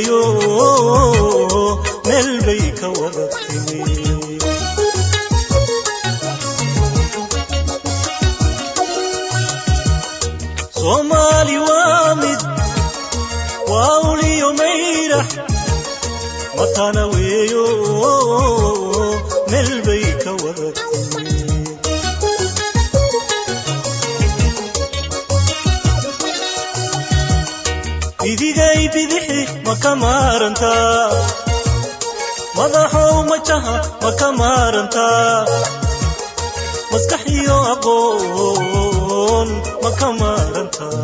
weeyo meel bay ka wada timi soomaali waa mid waa uliyo mayrax matana weeyo meel bay ka wada timi bidigay bidixi ma ka maarantaa madaxow majaha ma ka maarantaa maskax iyo aqoon ma ka maarantaa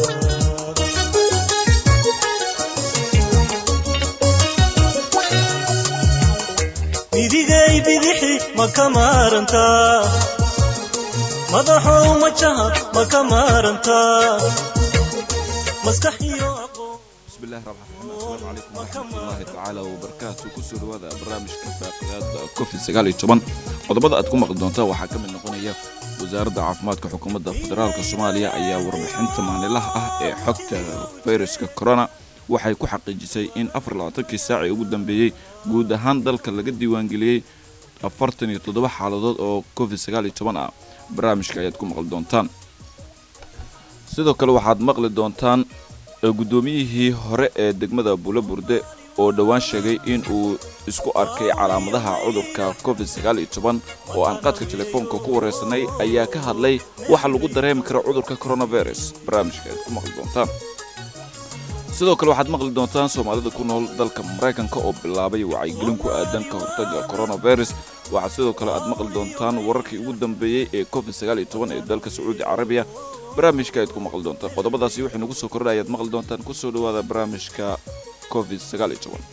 bidigay bidixi ma ka maarantaa madaxow majaha ma ka maarantaa maskax iyo aqoon bismillahi raxmaan raxiim assalaamu calaykum waraxmatullaahi tacaala wabarakaatu kusoo dhawaada barnaamijka faaqidaada covid sagaal iyo toban qodobada aad ku maqli doontaa waxaa ka mid noqonaya wasaaradda caafimaadka xukuumadda federaalk soomaaliya ayaa warbixinta maalinlaha ah ee xogta fayraska corona waxay ku xaqiijisay in afar labaatankii saacii ugu dambeeyey guud ahaan dalka laga diiwaangeliyey afartan iyo toddoba xaaladood oo covid sagaal iyo toban ah barnaamijka ayaad ku maqli doontaan sidoo kale waxaad maqli doontaan guddoomiyihii hore ee degmada buulo burde oo dhowaan sheegay in uu isku arkay calaamadaha cudurka covid sagaal iyo toban oo aan qaadka telefoonka ku wareysanay ayaa ka hadlay waxa lagu dareemi kara cudurka coronavirus barnaamijka aad ku maqli doontaan sidoo kale waxaad maqli doontaan soomaalida ku nool dalka maraykanka oo bilaabay wacyigelin ku aadan ka hortaga coronavirus waxaad sidoo kale aad maqli doontaan wararkii ugu dambeeyey ee covid sagaal iyo toban ee dalka sacuudi carabiya barnaamijka ayaad ku maqli doontaan qodobadaasi wixii nagu soo kordha ayaad maqli doontaan kusoo dhawaada barnaamijka covid sagaal iyo toban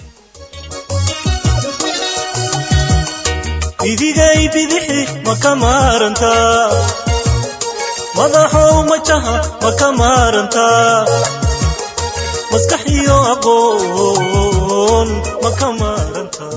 bidigay bidixi ma ka maarantaa madaxow majaha ma ka maarantaa maskax iyo aqoon ma ka maarantaa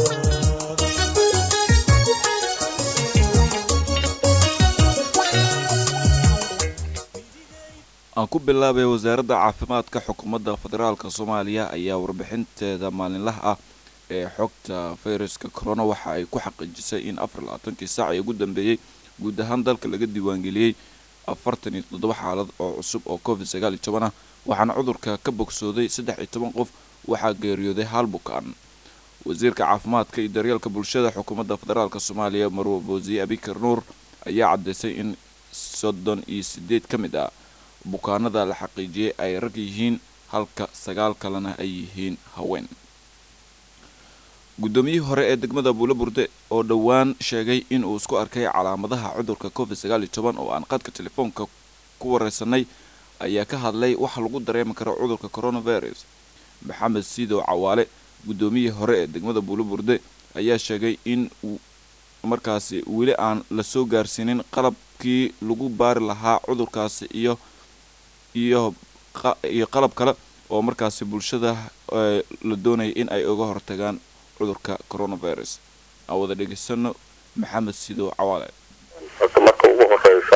aan ku bilaabay wasaaradda caafimaadka xukuumadda federaalk soomaaliya ayaa warbixinteeda maalinlaha ah ee xogta fayraska corona waxa ay ku xaqiijisay in afar labaatankii saac ee ugu dambeeyey guud ahaan dalka laga diiwaangeliyey afartan iyo toddoba xaalad oo cusub oo covid sagaal iyo toban ah waxaana cudurka ka bogsooday saddex iyo toban qof waxaa geeriyooday hal bukaan wasiirka caafimaadka iyo daryeelka bulshada xukuumadda federaalk soomaaliya marwo boosiye abikar nuur ayaa caddaysay in soddon iyo sideed ka mid ah bukaanada la xaqiijiyey ay rag yihiin halka sagaal kalena ay yihiin haween guddoomiyihii hore ee degmada buulo burde oo dhowaan sheegay in uu isku arkay calaamadaha cudurka covid sagaal iyo toban oo aan qadka telefoonka ku wareysanay ayaa ka hadlay waxa lagu dareemi karo cudurka coronavirus maxamed siidow cawaale guddoomiyihii hore ee degmada buulo burde ayaa sheegay in markaasi weli aan lasoo gaarsiinin qalabkii lagu baari lahaa cudurkaasi iyo iyo iyo qalab kale oo markaasi bulshada la doonaya in ay uga hortagaan cudurka coronavirus aan wada dhegeysano maxamed sidow cawaale horta marka ugu horeysa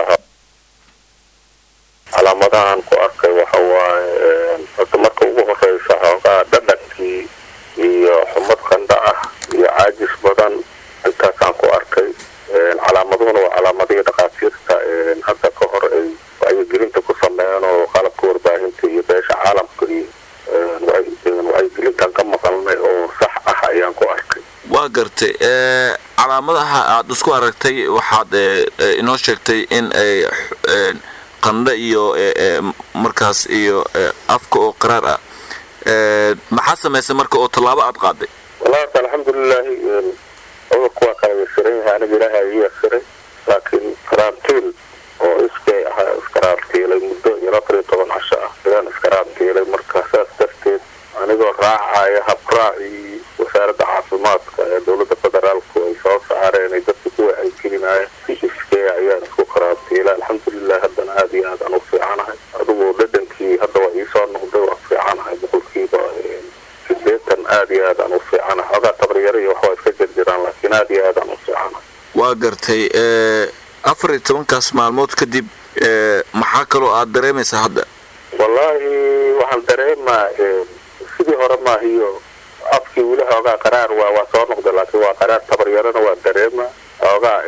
calaamadahan ku arkay waxa waaye horta marka ugu horeysa xoogaa dhadhankii iyo xumad qandha ah iyo caajis badan intaasaan ku arkay calaamaduna waa calaamadihii dhakhaatiirta hadda ka hor ay wacyigelinta ku sameeyeen oo qalabka warbaahinta iyo beesha caalamka iyo wacyigelintan ka maqalnay oo sax ah ayaan ku arkay waa gartay calaamadaha aada isku aragtay waxaad inoo sheegtay in ay qandho iyo markaas iyo afka oo qaraar ah maxaa samaysay marka oo tallaabo aada qaaday wallahi horta alxamdulilaahi cudurku waa kala yasiran yahay aniga ilaaha ii yasiray laakiin karantiil oo iskay ahaa iskaraantiilay muddo iyo afar iyo toban casho ah ayaan iskaraantiilay marka saas darteed anigoo raacaya habraacii wasaaradda caafimaadka ee dowladda federaalku ay soo saareen ay dadka ku wacyigelinaya si iskay ayaan isku karantiilay alxamdulilah haddana aada iyo aadaan u fiicanahay adigu dhadhankii hadda waa iisoo noqday waa fiicanahay boqolkiiba sideetan aada iyo aadaan u fiicanahay xoogaa tabaryaro iyo waxbaa iska jirjiraan laakiin aada iyo aadaan u fiicanahay waa gartay afar iyo tobankaas maalmood kadib maxaa kaloo aada dareemaysaa hadda wallaahi waxaan dareemaa sidii hore hore maahiyo afkii weli hoogaa qaraar waa waa soo noqda laakiin waa qaraar tabaryarana waa dareema hoogaa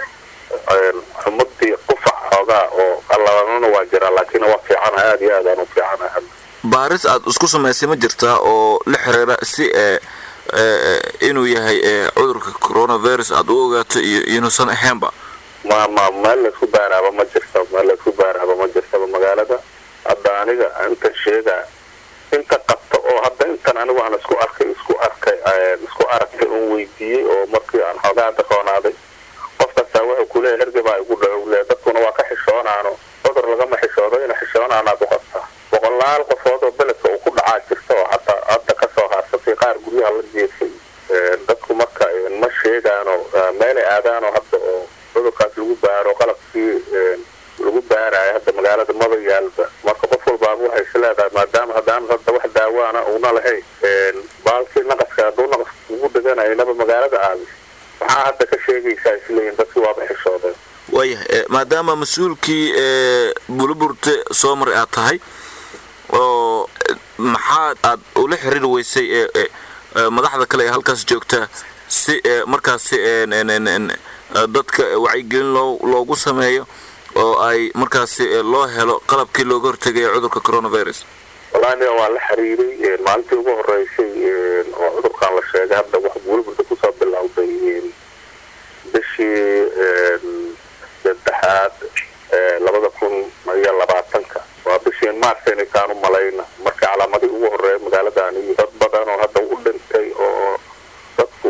xumadii qufac hoogaa oo qallalanana waa jiraa laakiin waa fiicana aada iyo aad aan u fiicana hadda baaris aad isku samaysay ma jirtaa oo la xiriira si ee inuu yahay cudurka coronavirus aad u ogaato iyo inuusan ahaynba ma ma meel laysku baaraaba ma jirta meel laysku baaraaba ma jirtaba magaalada hadda aniga intan sheegaa inta qabta oo hadda intan anigu aan isku arkay isku arkay isku aragtay un weydiiyey oo markii aan xoogaa daqoonaaday qof kastaa wuxuu kuleeyahy hergebaa igu dhaco le dadkuna waa ka xishoonaano cudur lagama xishoodo ina xishoonaanaad u qabtaa boqolaal qofood oo beledka uu ku dhacaa jirta oo hadda hadda kasoo haarsatay qaar guryaha la jeefay dadku marka ma sheegaano meelay aadaano hadda oo cudurkaas lagu baaro qalabkii lagu baarayo hadda magaalada maba yaalba marka qof walbaaba waxay is leedahay maadaama haddaan hadda wax daawaana una lahayn baalkii naqaska hadduu naqas ugu dheganaynaba magaalada aadis maxaa hadda ka sheegaysaa isleeyihin dadkii waaba xishoodeen waayahay maadaama mas-uulkii buluburte soo maray aad tahay oo maxaa aad ula xiriiri weysay madaxda kale ee halkaas joogta si markaasi dadka wacyigelin loo loogu sameeyo oo ay markaasi loo helo qalabkii looga hortegaya cudurka coronavirus wallahi aniga waa la xiriiray maalintii ugu horeysay oo cudurkan la sheegay hadda wax buuliburda kusoo bilowday bishii saddexaad labada kun iyo labaatanka waa bishii maarsen kaan u malayna markii calaamadii ugu horeeya magaaladan iyo dad badan oo hadda u dhintay oo dadku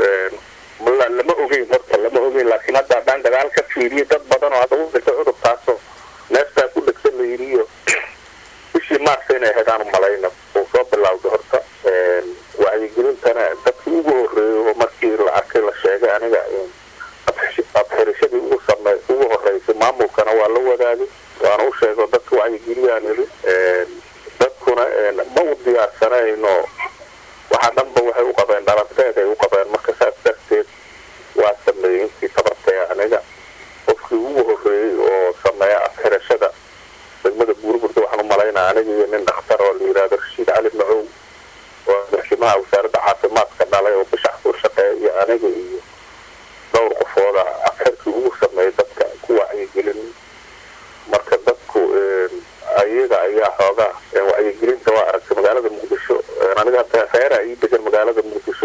lama ogeyn horta lama ogeyn laakiin hadda haddaan dagaal ka fiiriyo dad badan oo hadda u dhintay cudurkaasoo neeftaa ku dhegsan la yiriyo bishii maarsa inay ahayd aan u malayna uu soo bilowday horta wacyigelintana dadkii ugu horeeyay oo markii la arkay la sheegay aniga abxirashadii ugu same ugu horeysay maamulkana waa la wadaagay waana u sheego dadka wacyigeliyaan iri dadkuna ma u diyaarsanayno waxaa dhanba waxay u qabeen dhalanteed ay u qabeen marka saas darteed waa sameeyey intii tabartay aniga qofkii ugu horeeyey oo sameeya abxirashada degmada buurburda waxaan u malaynaa aniga iyo nin dhakhtar oo la yidhahdo rashiid cali macow oo madaxweynaha wasaaradda caafimaadka dhalay oo bishax ku shaqeeya iyo aniga iyo dhowr qofooda abxirkii ugu sameeyay dadka ku wacyigelin marka dadku ayaga ayaa xoogaa wacyigelinta waa aragtay magaalada muqdisho aniga hata reera ii degan magaalada muqdisho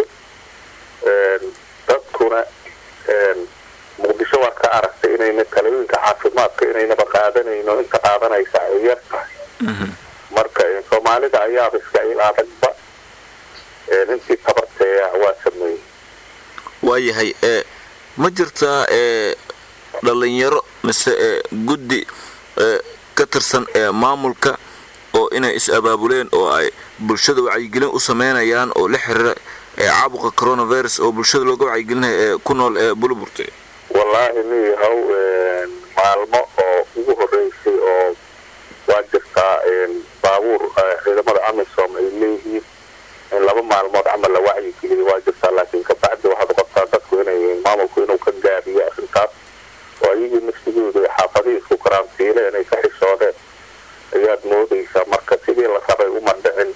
dadkuna muqdisho waa ka aragtay inayna talooyinka caafimaadka inaynaba qaadanayno inta qaadanaysa ay yar tahay marka soomaalida ayaaba iska il adagba intii tabarteeya waa sameeyey waayahay ma jirtaa dhalinyaro mise guddi ka tirsan maamulka oo inay is-abaabuleen oo ay bulshada wacyigelin u sameynayaan oo la xiriira caabuqa coronavirus oo bulshada looga wacyigelinaya ee ku nool ee buluburte wallaahi niyahow maalmo oo ugu horeysay oo waa jirtaa baabuur ciidamada amisom ay leeyihiin in laba maalmood camal la wacyigeliyo waa jirtaa laakiin kabacdi waxaad qabtaa dadku inay maamulku inuu ka gaabiyo arrintaas oo ayagii nafsigooda ay xaafadihii isku karantiileen ay ka xishoodeen ayaad moodaysaa marka sidii la rabay uma dhicin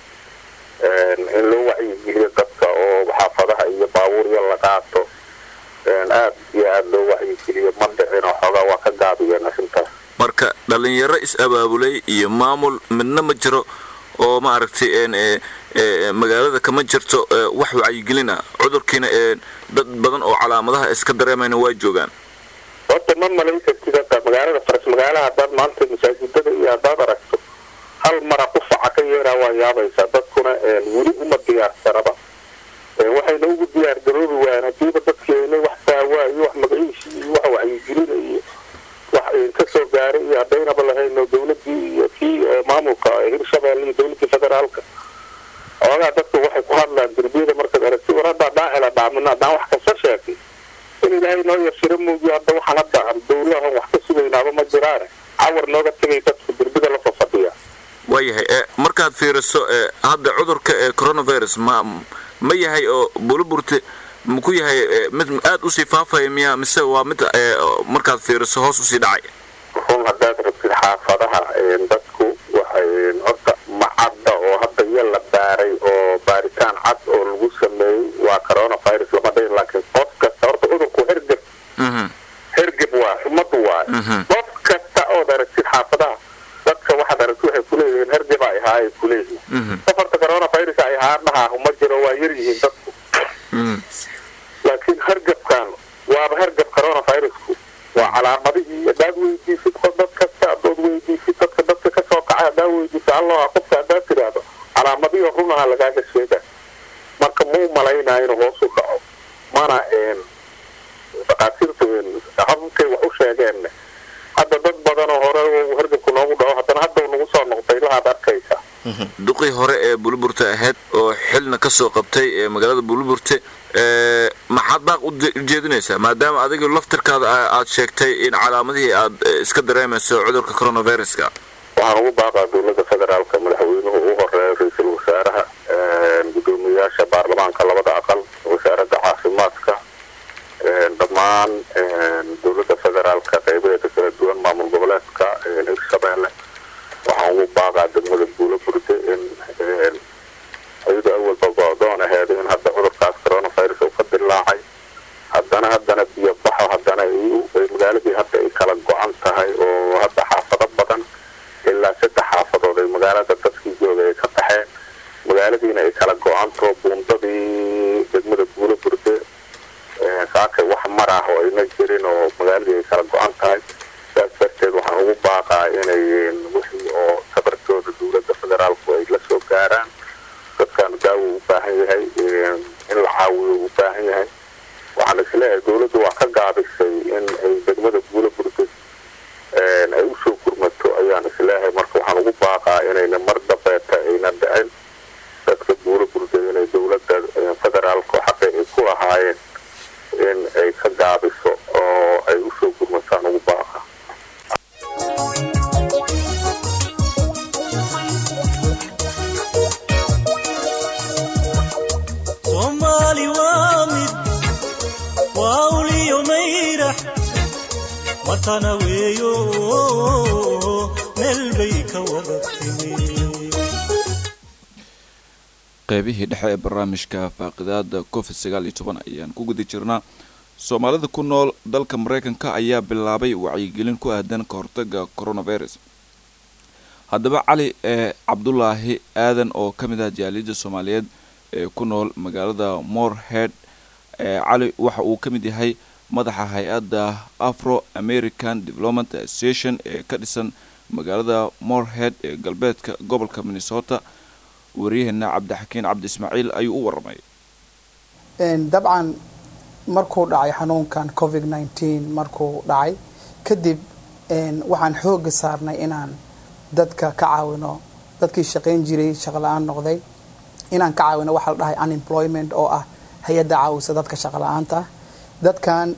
in loo wacyigeliyo dadka oo xaafadaha iyo baabuurya la qaato aad iyo aada loo wacyigeliyo ma dhicin oo xoogaa waa ka gaabiyeen arrintaas marka dhalinyaro is-abaabulay iyo maamul midna ma jiro oo ma aragtay magaalada kama jirto wax wacyigelin ah cudurkiina dad badan oo calaamadaha iska dareemayna waa joogaan horta ma malayn kartid hadda magaalada faras magaalaha haddaad maanta masaajidada iyo haddaad aragto hal mara qufaca ka yeeraa waa yaabaysaa dadkuna weli uma diyaarsanaba waxayna ugu diyaar garoobi waayaan hadiiba dadkeena wax daawaa iyo wax magaciisi iyo wax wacyigelina iyo wax kasoo gaaray iyo haddaynaba lahayno dawladii iyo kii maamulka hirshabeelle iyo dawladii federaalka oogaa dadku waxay ku hadlaan derbiyada markaad aragti war haddaa dhaahela dhaamina haddaan wax kasta sheegay in ilaahay noo yashiro muugiyo hadda waxaan hadda aan dawlahan wax ka sugaynaaba ma jiraane cawar nooga tegay dadku derbida la fafadhiya waayahay markaad fiiriso hadda cudurka ee coronavirus ma ma yahay oo buluburte maku yahay mid aada usii faafaya miya mise waa mid markaad fiiriso hoos usii dhacay run haddaad rabtid xaafadaha dadku waxay horta macadda oo hadda iyo la baaray oo coronavirus ay haadhaha ma jiro waa yar yihiin dadku laakiin hargabkan waaba hargab coronavirusku waa calaamadihii haddaad weydiisid qof dad kasta adood weydiisid dadka dadka kasoo kacay haddaad weydiisid allo qofka haddaad tiraahdo calaamadihii runaha lagaaga sheega marka muu malaynaa inuu hoos u dhaco mana dhakhaatiirtu hababkay wax u sheegeen hadda dad badanoo hore hargabku noogu dhaco haddana hadda nagu soo noqday lahaad arkaysa duqii hore ee buluburte ahayd oo xilna ka soo qabtay ee magaalada buluburte maxaad baaq u jeedinaysaa maadaama adiga laftirkaada aad sheegtay in calaamadihii aad iska dareemayso cudurka coronaviruska waxaan ugu baaqaa dowladda federaalka madaxweynuhu ugu horeeya ra-iisul wasaaraha gudoomiyayaasha baarlamaanka labada aqal wasaaradda caafimaadka dhammaan dowladda federaalka qeybaheeda kala duwan maamul goboleedka hirshabeelle waxaan ugu baaqaa degmada buulo burde in iyadoo awalba go-doon aheed in hadda cudurkaas coronavirus uu ka dilaacay haddana haddana biyo baxo haddana magaaladii hadda ay kala go-an tahay oo hadda xaafado badan ilaa saddex xaafadood ay magaalada dadkii jooga ay ka baxeen magaaladiina ay kala go-anto buundadii degmada buulo burde saakay wax mar ah oo ayna jirin oo magaaladii ay kala go-an tahay saas darteed waxaan ugu baaqaa inay wixii oo sabarkooda dowladda federaalku ay la soo gaaraan dadkan daawo u baahan yahay in la caawiyo u baahan yahay waxaan isleeyahay dowladdu waa ka gaabisay in ay degmada buulo burda ay usoo gurmato ayaan isleeyahay marka waxaan ugu baaqaa inayna mar dambeeta ayna dhicin dadka buulo burda inay dowladda federaalku xaqi ay ku lahaayeen in ay ka gaabiso oo ay usoo gurmataan ugu baaqa soomaali waa mid waa uliyo mayrax watana weeyo meel bay ka wada timi qeybihii dhexe ee barnaamijka faaqidaada covid sagaal iyo toban ayaan ku guda jirnaa soomaalida ku nool dalka mareykanka ayaa bilaabay wacyigelin ku aadan ka hortaga coronavirus haddaba cali ee cabdulaahi aadan oo ka mid ah jaaliyadda soomaaliyeed ee ku nool magaalada morehead ee cali waxa uu ka mid yahay madaxa hay-adda afro american development association ee ka dhisan magaalada morehead ee galbeedka gobolka minnesota wariyaheena cabdixakiin cabdi ismaaciil ayuu u waramay dabcan markuu dhacay xanuunkan covid nneteen markuu dhacay kadib waxaan xooga saarnay inaan dadka ka caawino dadkii shaqayn jiray shaqala-aan noqday inaan ka caawino waxaa la dhahay unemployment oo ah hay-adda caawisa dadka shaqala-aanta ah dadkan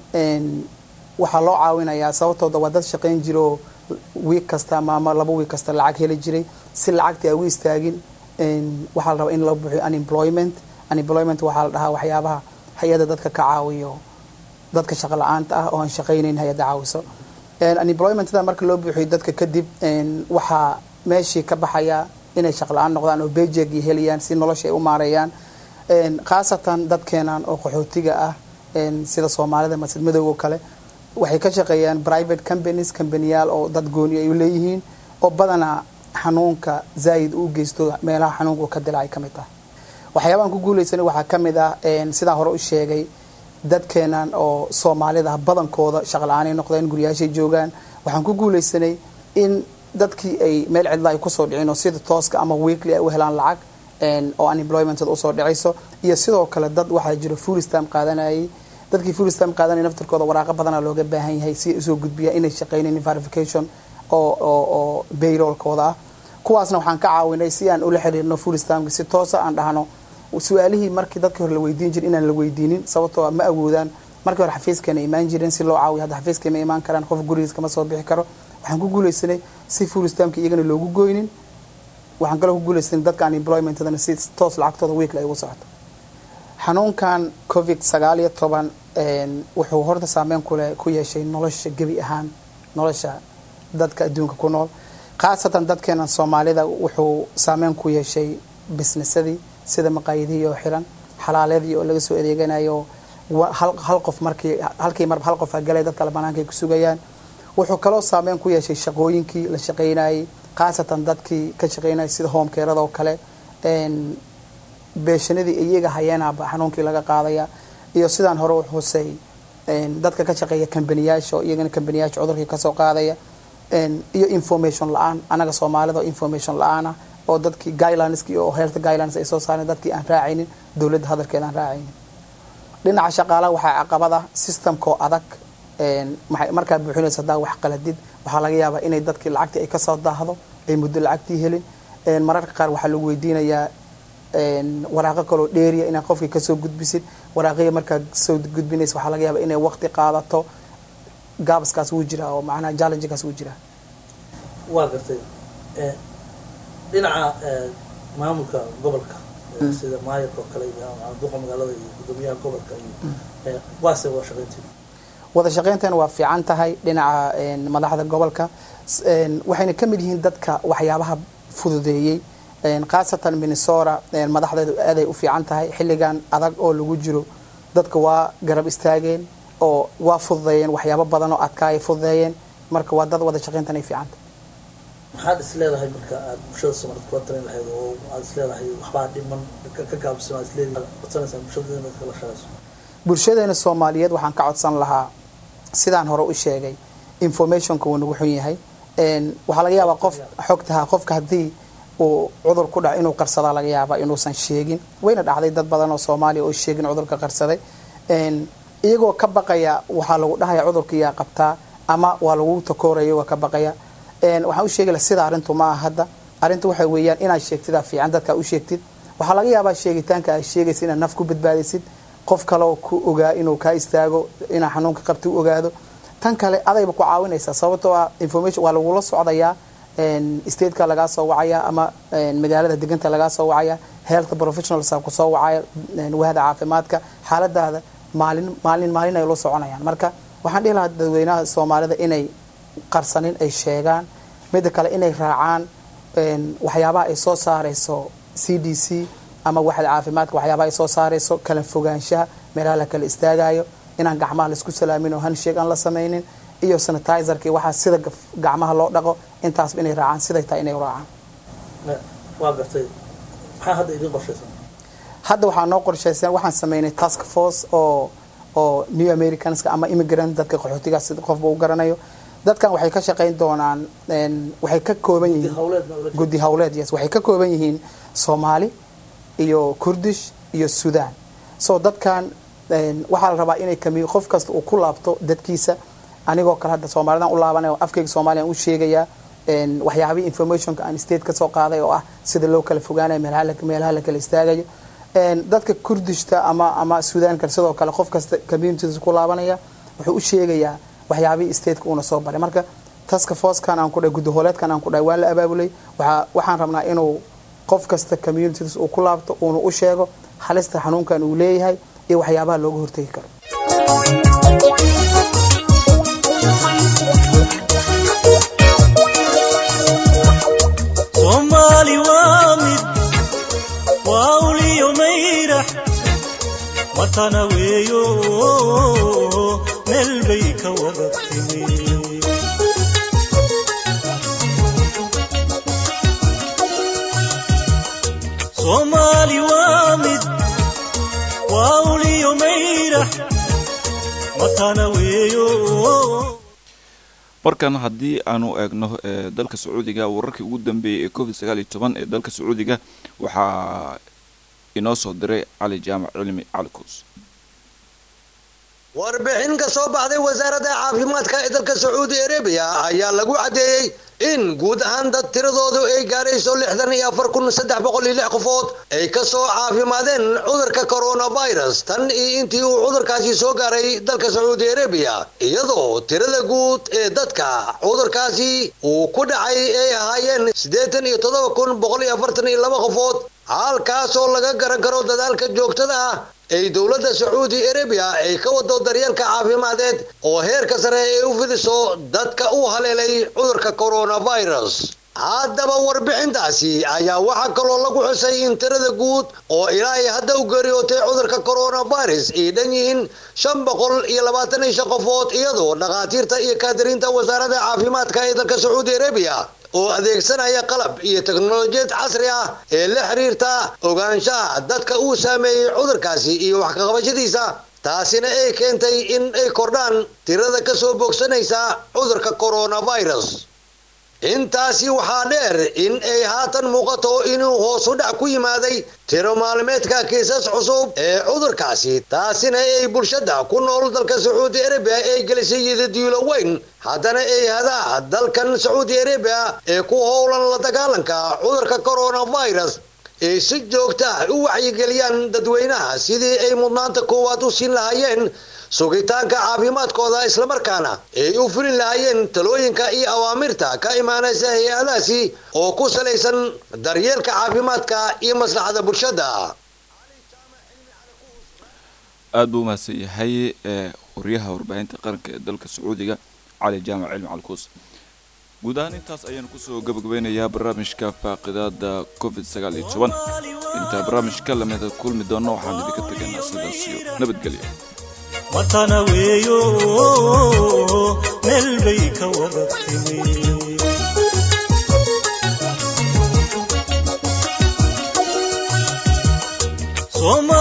waxaa loo caawinayaa sababtooda waa dad shaqayn jira oo wiig kasta ama ama laba wiig kasta lacag heli jiray si lacagtii ay u istaagin waxaa la rabaa in la buxiyo unemployment unemployment waxaa la dhahaa waxyaabaha hay-adda dadka ka caawiyo dadka shaqa la-aanta ah oo aan shaqaynayn hay-adda caawiso unemploymentada marka loo buuxiyo dadka kadib waxaa meeshii ka baxaya inay shaqa la-aan noqdaan oo bejegi helayaan si nolosha ay u maareeyaan khaasatan dadkeenan oo qaxootiga ah sida soomaalida masjid madowga kale waxay ka shaqeeyaan private companies companiyaal oo dad gooni ay u leeyihiin oo badanaa xanuunka zaayid u geysto meelaha xanuunka uu ka dilacay ka mid ah waxyaabahan ku guulaysanay waxaa ka mid ah sidaan hore u sheegay dadkeenan oo soomaalida ah badankooda shaqa la-aanay noqdeen guryaashay joogaan waxaan ku guulaysanay in dadkii ay meel cidla ay kusoo dhicin oo sida tooska ama weekly ay u helaan lacag oo unemploymentada usoo dhicayso iyo sidoo kale dad waxaa jiro full stam qaadanayay dadkii full stam qaadanaya naftirkooda waraaqo badana looga baahan yahay si ay usoo gudbiyaan inay shaqaynayn verification oo oo oo bayroolkooda ah kuwaasna waxaan ka caawinay si aan ula xiriirno full stamka si toosa aan dhahno su-aalihii markii dadkii hore la weydiin jirin inaan la weydiinin sababtoo ma awoodaan markii hore xafiiskana imaan jireen si loo caawiyo hadda xafiiska ma imaan karaan qof gurigiis kama soo bixi karo waxaan ku guulaysanay si full stamka iyagana loogu goynin waxaan kaloo ku guulaysanay dadka unemploymentadana si toos lacagtooda weekly ay ugu socoto xanuunkan covid sagaal iyo toban wuxuu horta saameyn kule ku yeeshay nolosha gebi ahaan nolosha dadka adduunka ku nool khaasatan dadkeena soomaalida wuxuu saameyn ku yeeshay bisnesadii sida maqaayadihii oo xiran xalaaladii oo laga soo adeeganayo hal qof markii halkii marba hal qof galay dad kale banaanka ay ku sugayaan wuxuu kaloo saameyn ku yeeshay shaqooyinkii la shaqaynayay khaasatan dadkii ka shaqaynayay sida homekeerada oo kale beeshanadii iyaga hayeenaba xanuunkii laga qaadaya iyo sidaan hore u xusay dadka ka shaqeeya kambaniyaasha oo iyagana kambaniyaasha cudurkii kasoo qaadaya iyo information la-aan anaga soomaalida oo information la-aana oo dadkii guidelineskii oo health guidelines ay soo saareen dadkii aan raacaynin dowladda hadalkeeda aan raacaynin dhinaca shaqaalaha waxaa caqabad ah systemkoo adag markaa buuxinaysa hadaa wax qaladid waxaa laga yaabaa inay dadkii lacagtii ay kasoo daahdo ay muddo lacagtii helin mararka qaar waxaa lagu weydiinayaa waraaqo kaloo dheeriya inaad qofkii kasoo gudbisid waraaqiya markaa soo gudbinaysa waxaa laga yaabaa inay waqti qaadato gaabaskaas wuu jiraa oo macnaha challengekaas wuu jiraa waa gartay dhinaca maamulka gobolka sida maayarka oo kale iyo duqa magaalada iyo gudoomiyaha gobolka iyo waase waa shaqayntii wada shaqayntan waa fiican tahay dhinaca madaxda gobolka waxayna ka mid yihiin dadka waxyaabaha fududeeyey khaasatan minnesota madaxdeedu aaday u fiican tahay xilligan adag oo lagu jiro dadka waa garab istaageen oo waa fududeeyeen waxyaabo badan oo adkaayay fududeeyeen marka waa dad wada shaqayntan ay fiican tahay maxaad is leedahay marka aad bulshada soomaalid kula talin lahayd oo aad is leedahay waxbaa dhiman ka gaabsan aad isleedahay codsanaysaa bulshada inaad kala shaqayso bulshadeena soomaaliyeed waxaan ka codsan lahaa sidaan hore u sheegay informationka wuu nagu xun yahay waxaa laga yaabaa qof xogtaha qofka haddii uu cudur ku dhaco inuu qarsadaa laga yaabaa inuusan sheegin wayna dhacday dad badan oo soomaaliya oo sheegin cudurka qarsaday iyagoo ka baqaya waxaa lagu dhahaya cudurkiyaa qabtaa ama waa lagu takooraya iyagoo ka baqaya waxaan u sheegi laha sida arrintu ma aha hadda arrintu waxay weeyaan inaad sheegtidaa fiican dadka u sheegtid waxaa laga yaabaa sheegitaanka aad sheegaysa inaad naf ku badbaadisid qof kaleoo ku ogaa inuu kaa istaago inaa xanuunka qabta u ogaado tan kale adayba ku caawinaysaa sababtoo ah information waa lagula socdayaa stateka lagaa soo wacaya ama magaalada deganta lagaa soo wacaya health professionals kusoo wacaya wahda caafimaadka xaaladaada maalin maalin maalin ay la soconayaan marka waxaan dhihi lahaa dadweynaha soomaalida inay qarsanin ay sheegaan midda kale inay raacaan waxyaabaha ay soo saarayso c d c ama waxda caafimaadka waxyaabaha ay soo saarayso kala fogaanshaha meelaha la kala istaagayo inaan gacmaha laisku salaamin oo handshake aan la samaynin iyo sanitizerkii waxaa sida gacmaha loo dhaqo intaasba inay raacaan siday tahay inay raacaan waa gartay maxaa hadda idin qorshaysan hadda waxaa noo qorshaysan waxaan sameynay task force oo oo new americanska ama immigrant dadka qaxootigaas sida qofba u garanayo dadkan waxay ka shaqayn doonaan waxay ka kooban yihiin guddi hawleed yes waxay ka kooban yihiin soomaali iyo kurdish iyo sudan so dadkan waxaa la rabaa inay kami qof kasta uu ku laabto dadkiisa anigoo kale hadda soomaalidan u laabanay oo afkayga soomaaliya aan u sheegayaa waxyaabihii informationka aan state ka soo qaaday oo ah sida loo kala fogaanayo meelaha la kala istaagayo dadka kurdishta ama ama suudaanka sidoo kale qof kasta communities ku laabanaya wuxuu u sheegayaa waxyaabihii stateka uuna soo baray marka taska forcekan aan ku dhahay gudahooleedkan aan ku dhahay waa la abaabulay waxaa waxaan rabnaa inuu qof kasta communities uu ku laabto uuna u sheego halista xanuunkan uu leeyahay iyo waxyaabaha looga hortegi karo soomaali waa mid waa uliyo mayrax watana weeyo meel bay ka wada timi soomaali waa mid waa uliyo mayrax watana weeyo markan haddii aanu eegno dalka sacuudiga wararkii ugu dambeeyey ee covid sagaal iyo toban ee dalka sacuudiga waxaa inoo soo diray cali jaamac cilmi cali kuus warbixin ka soo baxday wasaaradda caafimaadka ee dalka sacuudi arabiya ayaa lagu caddeeyey in guud ahaan dad tiradoodu ay gaarayso lixdan iyo afar kun saddex boqol iyo lix qofood ay ka soo caafimaadeen cudurka coronavirus tan iyo intii uu cudurkaasi soo gaaray dalka sacuudi arabiya iyadoo tirada guud ee dadka cudurkaasi uu ku dhacay ay ahaayeen siddeetan iyo toddoba kun boqol iyo afartan iyo laba qofood halkaasoo laga garan karo dadaalka joogtada ah ay dowladda sacuudi arabiya ay ka wado daryeelka caafimadeed oo heerka sare ay u fidiso dadka u haleelay cudurka coronavirus haddaba warbixintaasi ayaa waxaa kaloo lagu xusay in tirada guud oo ilaa ay hadda u geeriyootay cudurka coronavirus ay dhan yihiin shan boqol iyo labaatan iyo shan qofood iyadoo dhakhaatiirta iyo kaadiriinta wasaaradda caafimaadka ee dalka sacuudi arabiya oo adeegsanaya qalab iyo teknolojiyad casri ah ee la xiriirta ogaanshaha dadka uu saameeyey cudurkaasi iyo wax kaqabashadiisa taasina ay keentay in ay kordhaan tirada ka soo bogsanaysa cudurka coronavirus intaasi waxaa dheer in ay haatan muuqato inuu hoos u dhac ku yimaaday tiro maalmeedka kiisas cusub ee cudurkaasi taasina ay bulshada ku nool dalka sacuudi arabiya ay gelisay yidadiilo weyn haddana ay hadaa dalkan sacuudi arabiya ee ku howlan la dagaalanka cudurka coronavirus ay si joogta u waxyigeliyaan dadweynaha sidii ay mudnaanta koowaad u siin lahaayeen sugitaanka caafimaadkooda islamarkaana ay u fulin lahaayeen talooyinka iyo awaamirta ka imaanaysa hay-adaasi oo ku salaysan daryeelka caafimaadka iyo maslaxada bulshada aada buu umahadsan yahay ee waryaha warbaahinta qaranka ee dalka sacuudiga cali jaamac cilmi calkuus guud ahaan intaas ayaanu kusoo gabagabeynayaa barnaamijka faaqidaada covid sagaal iyo toban intaa barnaamijka lamida kulmi doona waxaan idinka tegaynaa sidaas iyo nabadgelya matana weeyo meel bay ka wada timi Soma